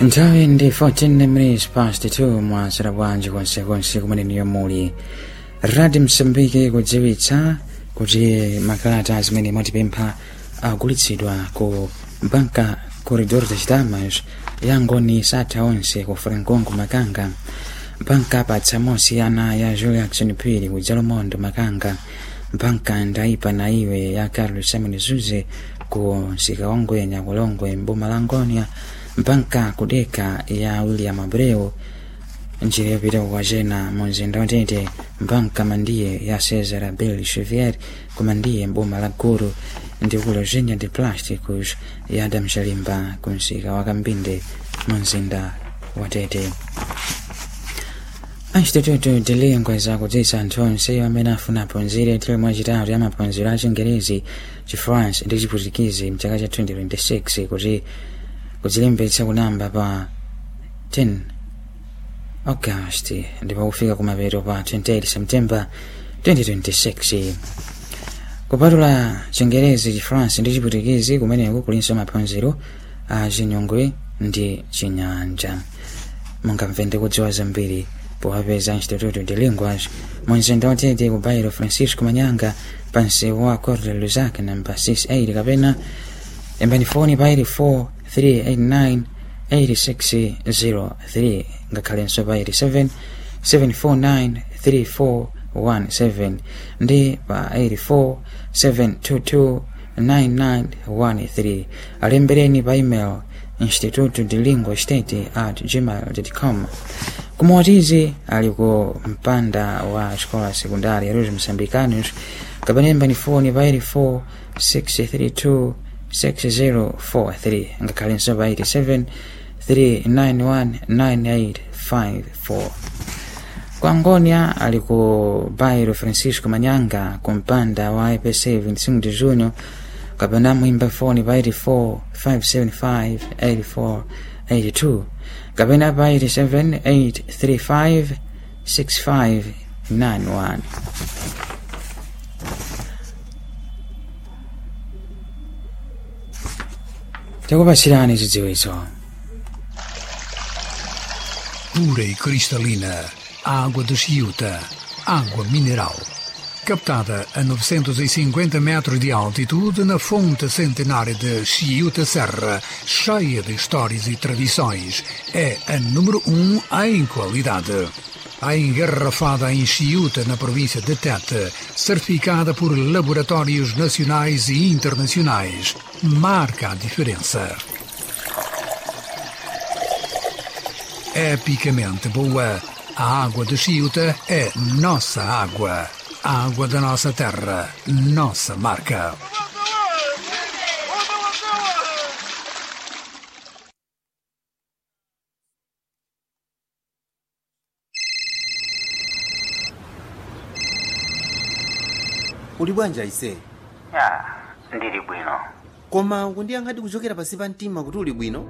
nthawi ndi 14 minutes past 2 mwasera bwanji konsekonse kumene niyo muli radio msambiki kudziwitsa kuti makalata zimene mwatipempha agulitsidwa ku banka corridor das damas yangoni satha onse ku francongo makanga banka patsamosi ana ya julia jackson phiri ku jalomondo makanga banka ndaipa na iwe ya carlos simon zuze ku nsika wangwenya kulongwe mboma la ngonia banka kudeka ya william abreu njira yopita kukwacena mu mzinda watete banka mandiye ya cesar bill chevier kumandiye mboma la guru ndi ku logenia de plásticos ya adam shalimba ku nsika wa kambinde mu mzinda watete instituto de línguas akudziwitsa anthu onse amene afuna aphunzire term yachitatu ya maphunziro a chingerezi chifrance ndi chiputikizi mchaka cha 2026 kuti kudzilembetsa kunamba pa 10 august ndipo kufika kumapeto pa 28 september 2026 kupatula chingerezi chifrance ndi chiputikizi kumeneko kulinso maphunziro a chinyongwe ndi chinyanja mungamve ndi kudziwa zambiri powapeza instituto de linguas mu mzinda watete ku bairo francisco manyanga pa msewu wa corte lusac namba 68 kapena imbani foni pa 84 389 8603 ngakhalenso pa 87 749 3417 ndi pa 84 722 9913 alembereni pa email instituto de lingua state at gmail.com kumawatizi ali ku mpanda wa xikola sekundari yaruzi mosambicanos kapanemba ni foni pa 84 632 6043 ngakhalenso pa 87 391 9854 kwa ngonia ali ku bairo francisco manyanga ku mpanda wa ipc 25 de junho kapena mwimba foni pa 84 575 84 82 kapena pa 87 835 6591 takupasirani zidziwitso pura e cristalina, água de Chiuta, água mineral. Captada a 950 metros de altitude na fonte centenária de Chiuta Serra, cheia de histórias e tradições, é a número um em qualidade. A engarrafada em Chiuta, na província de Tete, certificada por laboratórios nacionais e internacionais, marca a diferença. epicamente boa. A água de Chiuta é nossa água. A água da nossa terra, nossa marca. uli bwanji aise ya ndili bwino koma kundiyankhadi kuchokera pansi pa mtima kuti uli bwino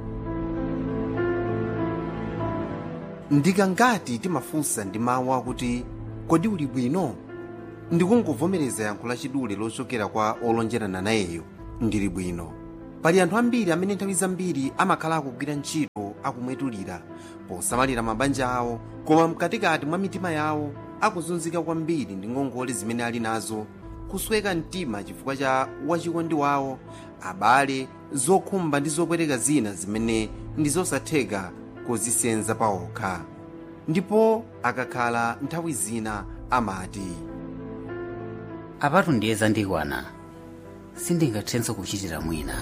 ndikangati timafunsa ndi mawu akuti kodi uli bwino ndikungovomereza yankho lachidule lochokera kwa olonjerana nayeyo ndili bwino pali anthu ambiri amene nthawi zambiri amakhala akugwira ntchito akumwetulira posamalira mabanja awo koma mkatikati mwa mitima yawo akuzunzika kwambiri ndi ngongole zimene ali nazo kusweka mtima chifukwa cha wachikondi wawo abale zokhumba ndi zopweteka zina zimene ndi zosatheka kuzisenza paokha ndipo akakhala nthawi zina amati apatu ndiye zandikwana sindingathenso kuchitira mwina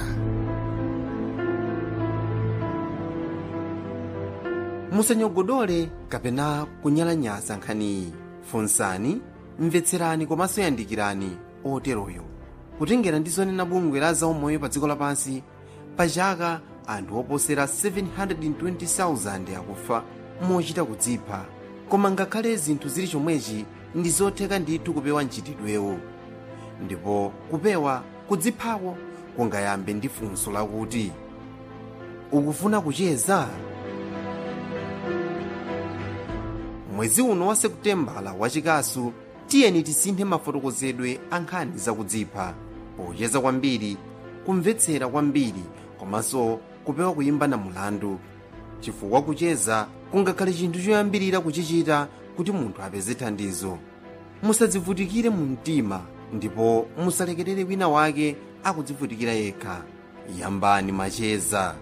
musanyogodole kapena kunyalanyaza nkhaniyi funsani mvetserani komanso yandikirani oteroyo kutengera ndi zonena bungwe la zaumoyo pa dziko lapansi pa chaka anthu oposera 720,000 akufa mochita kudzipha koma ngakhale zinthu zili chomwechi ndi zotheka ndithu kupewa mchitidwewo ndipo kupewa kudziphako kungayambe ndi funso lakuti ukufuna kucheza mwezi uno wa sekutembala wachikasu tiyeni tisinthe mafotokozedwe a nkhani zakudzipha pocheza kwambiri kumvetsera kwambiri komanso kupewa kuyimba na mulandu chifukwa kucheza kungakhale chinthu choyambirira kuchichita kuti munthu apeze thandizo musadzivutikire mu mtima ndipo musalekerere wina wake akudzivutikira yekha yambani macheza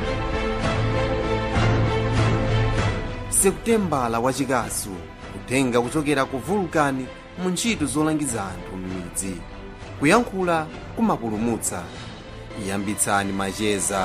sekutembala wachikasu kutenga kuchokera ku vulkani mu ntchito zolangiza anthu m'midzi kuyankhula kumapulumutsa yambitsani macheza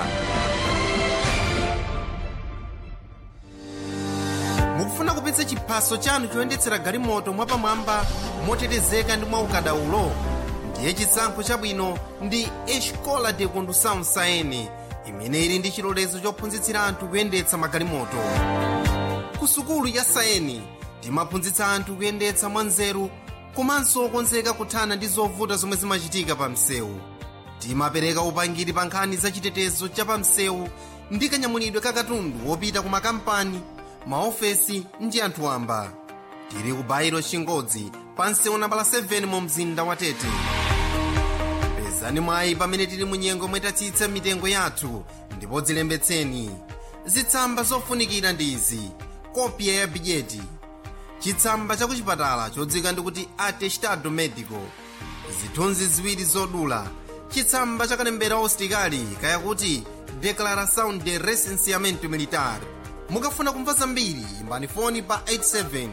mukufuna kupitsa chiphaso chanu choyendetsera galimoto mwapamwamba motetezeka ndi mwaukadaulo ndiye chisankho chabwino ndi escola de condução saene imene ili ndi chilolezo chophunzitsira anthu kuyendetsa magalimoto ku sukulu ya saeni timaphunzitsa anthu kuyendetsa mwanzeru komanso okonzeka kuthana ndi zovuta zomwe zimachitika pa msewu timapereka upangiri pa nkhani za chitetezo cha pa msewu ndi kanyamulidwe ka katundu wopita ku makampani maofesi ndi anthu wamba tili ku bairo chingodzi pa msewu nambala 7 mu mzinda wa tete pezani mwayi pamene tili mu nyengo mwetatsitsa mitengo yathu ndipo dzilembetseni zitsamba zofunikira ndi izi kopya ya bidyeti chitsamba cha kuchipatala chodzika ndikuti atestado medico zithunzi ziwiri zodula chitsamba cha kalembera usitikali kayakuti declaração de recenseamento militar mukafuna kumva zambiri imbani foni pa 87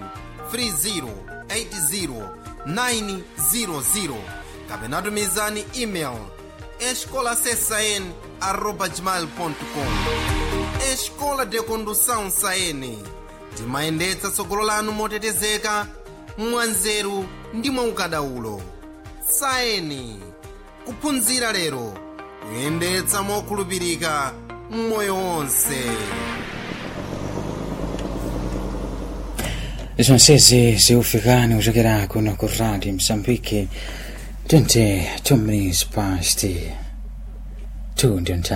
3080 900 kapena tumizani email escolasesn arroba gmail.com escola de condução saene timayendetsa tsogolo lanu motetezeka mwanzeru ndi mwaukadaulo saeni kuphunzira lero kuyendetsa mokhulupirika mmoyo wonse zonsezi ziufikani kuchokera kuno ku radio msambiki 22 minutes past 2 ndio